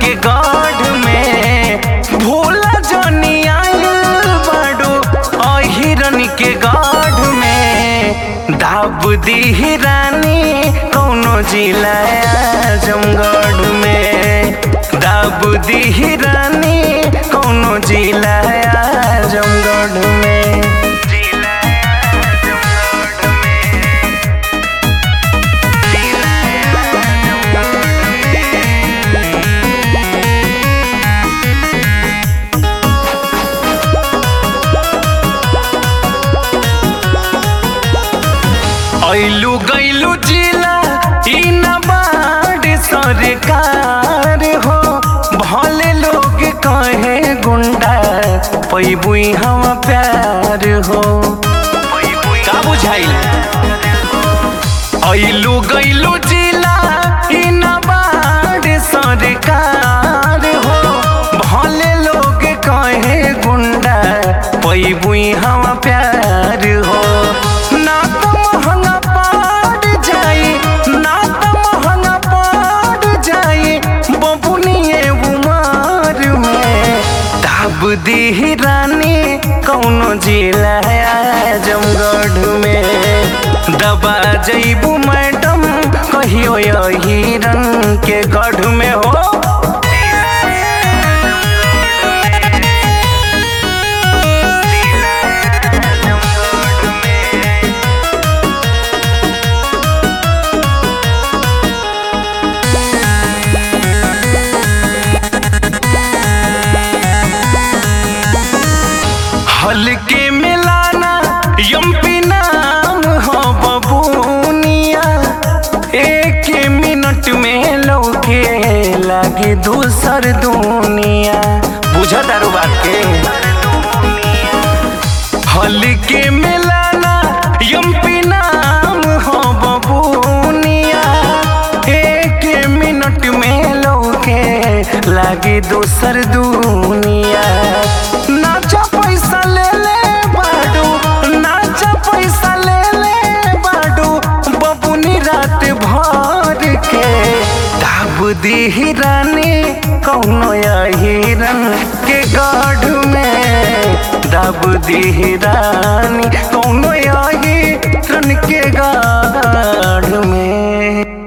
के गढ़ में भोला जनी आइल बाड़ू अहिरन के गढ़ में दाब दी रानी कौनो जिला आजमगढ़ में दाब दी रानी कौनो जिला आजमगढ़ में जिला आजमगढ़ में ऐलू गैलू जिला ई न बाड़ सरकार हो भले लोग कहे गुंडा पैबुई हम प्यार हो का बुझाइल ऐलू गैलू जिला ई न बाड़ सरकार हो भले लोग कहे गुंडा पैबुई हम प्यार हो ना तो महंगा पड़ जाई ना तो महंगा पड़ जाई बबुनिए उमर में दाब दी रानी कौनो जिला आजमगढ़ में दबा जईबू मैडम कहियो हिरन के गढ़ में हो हल्के मिलाना यम्पी नाम हो बबूनिया एक मिनट में लौके लागे दूसर दुनिया बुझा दारू बात के हल्के मिलाना यम्पी नाम हो बबूनिया एक मिनट में लौके लागे दूसर दुनिया नाचा पैसा ले ले बाडू नाचा पैसा ले ले बाडू बबुनी रात भर के दाब दी रानी कौनो हिरन के गढ़ में दाब दी रानी कौनो हिरन के गढ़ में